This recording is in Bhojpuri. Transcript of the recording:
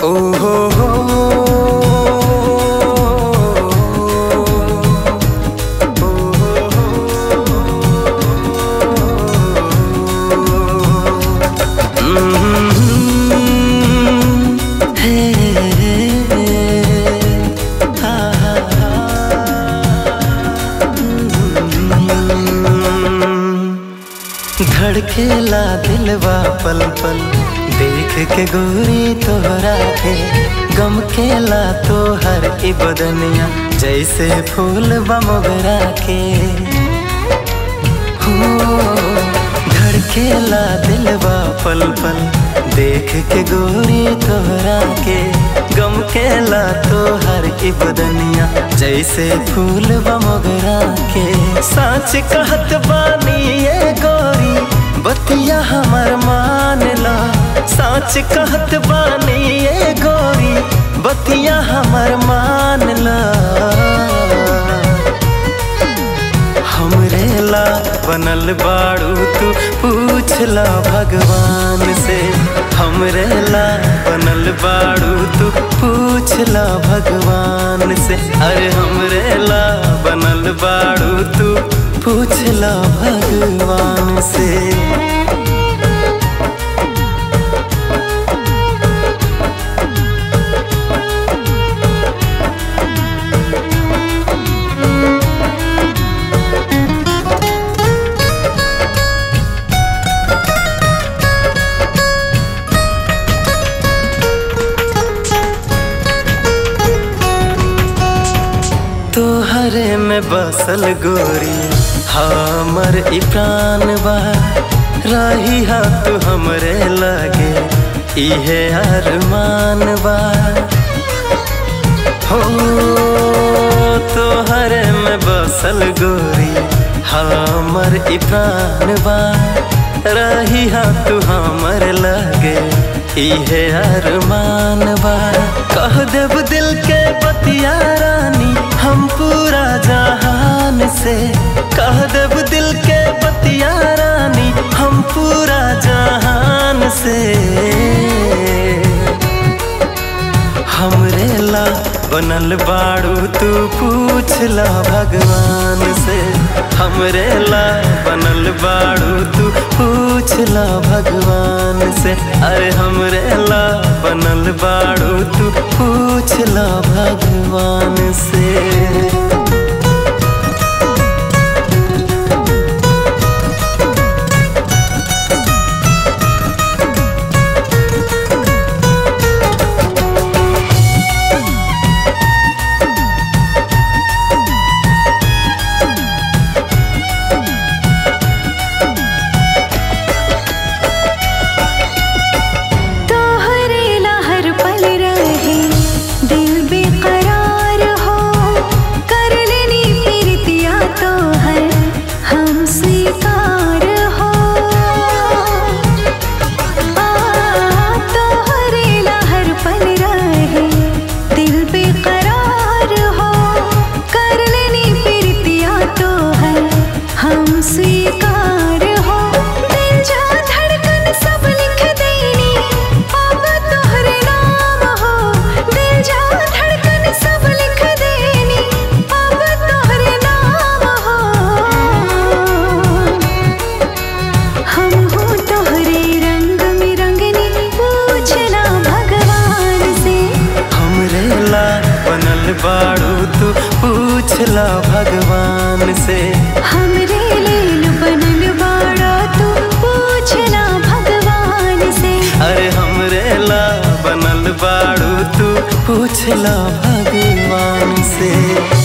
ओ हो हो धड़केला दिलवा पल पल देख के गोरी तोहरा के गम केला तो हर ई बदनिया जैसे फूल बमोगरा के हो धड़केला दिलवा पल पल देख के गोरी तोहरा के गम केला तो हर ई बदनिया जैसे फूल बमोगरा के साच कहत बानी ये गोरी बतिया हमर मान ला साच कहत बानी ये गोरी बतिया हमर मान ला हमरे ला बनल बाड़ू तू पूछला भगवान से हमरे ला बनल बाड़ू तू पूछला भगवान से अरे हमरे ला बनल बाड़ू तू पूछला भगवान से तोहरे में बसल गोरी हमर ई प्राण बा रही हा तू हमरे लगे इहे अरमान बा हो तोहरे में बसल गोरी हमर ई प्राण बा रही हा तू हमर लगे इहे अरमान बा कह देव दिल के बतिया रानी हम पूरा जहान से कह देव दिल के बतिया रानी हम पूरा जहान से हमरे ला बनल बाड़ू तू पूछला भगवान से हमरे ला बनल बाड़ू तू पूछला भगवान से अरे हमरे ला बनल बाड़ू तू पूछला भगवान से तोहरे ला हर पल रहे दिल बेकरार हो कर लेनी प्रीतिया तो हर हम स्वीकार हो आ, तोहरे ला हर पल रहे दिल बेकरार हो कर लेनी प्रीतिया तो हर हम स्वीकार हो दिल जा धड़कन सब लिख देनी अब तोहरे नाम हो दिल जा धड़कन सब लिख देनी अब तोहरे नाम हो हम हो तोहरे रंग में रंगनी पूछला भगवान से हमरे ला बनल बाड़ू तू पूछला भगवान से हमरे लेल बनल बाड़ा तू पूछला भगवान से अरे हमरे ला बनल बाड़ू तू पूछला भगवान से